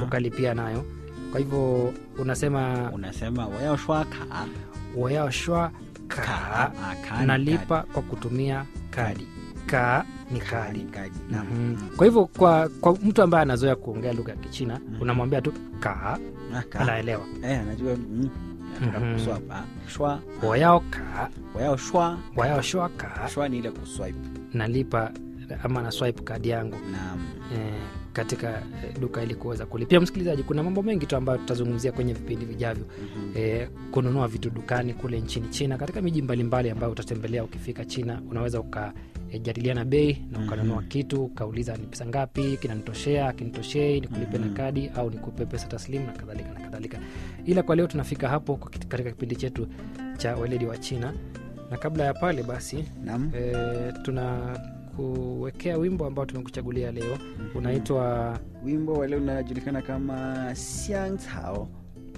ukalipia nayo kwa hivyo unasema unasema 我要刷卡 wayaoshwa Ka- ka ah, ka ni nalipa kwa kutumia kadi ka ni kadi kadi kadi naam. Mhm. kwa hivyo kwa, kwa mtu ambaye anazoea kuongea lugha ya kichina Mhm. unamwambia tu ka Ah, ka. anaelewa eh anajua mm, nataka Mhm. kuswap ah, shwa wayao ka 我要刷 wayaoshwa ka shwa ni ile kuswipe nalipa ama na swipe kadi yangu naam eh, katika eh, duka ili kuweza kulipia msikilizaji kuna mambo mengi tu ambayo tutazungumzia kwenye vipindi vijavyo Mhm. eh, kununua vitu dukani kule nchini china katika miji mbalimbali ambayo utatembelea ukifika china unaweza ukajadiliana bei na ukanunua Mhm. kitu ukauliza ni pesa ngapi kinanitoshea akinitoshei nikulipe na Mhm. kadi au nikupe pesa taslimu na kadhalika na kadhalika ila kwa leo tunafika hapo kwa kit- katika kipindi chetu cha weledi wa china na kabla ya pale basi naam e, tuna kuwekea wimbo ambao tumekuchagulia leo unaitwa wimbo wale unajulikana kama siangcao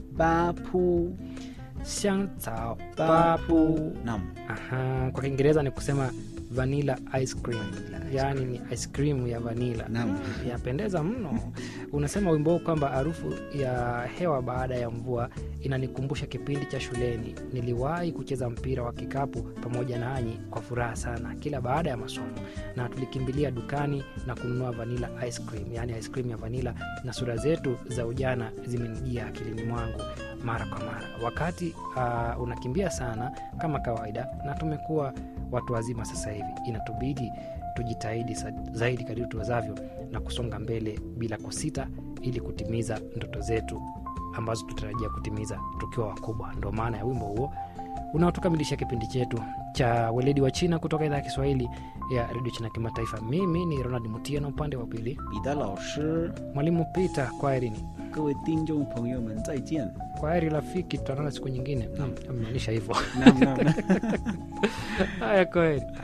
bapu xiang cao bapu bapu naam Aha, kwa kiingereza ni kusema vanilla ice cream yaani ni ice cream ya vanila Naam. yapendeza mno unasema wimbo huu kwamba harufu ya hewa baada ya mvua inanikumbusha kipindi cha shuleni niliwahi kucheza mpira wa kikapu pamoja nanyi kwa furaha sana kila baada ya masomo na tulikimbilia dukani na kununua vanilla ice cream yaani ice cream ya vanila na sura zetu za ujana zimenijia akilini mwangu mara kwa mara wakati uh, unakimbia sana kama kawaida na tumekuwa watu wazima sasa hivi inatubidi tujitahidi sa- zaidi kadiri tuwezavyo na kusonga mbele bila kusita ili kutimiza ndoto zetu ambazo tutarajia kutimiza tukiwa wakubwa ndo maana ya wimbo huo unaotukamilisha kipindi chetu cha weledi wa china kutoka idhaa ya kiswahili ya redio china kimataifa mimi ni ronald mutia na upande wa pili 彼得老师 mwalimu peter kwaherini 各位听众朋友们再见 kwaheri rafiki tutaonana siku nyingine Naam. amemaanisha hivyo naam naam haya kwaheri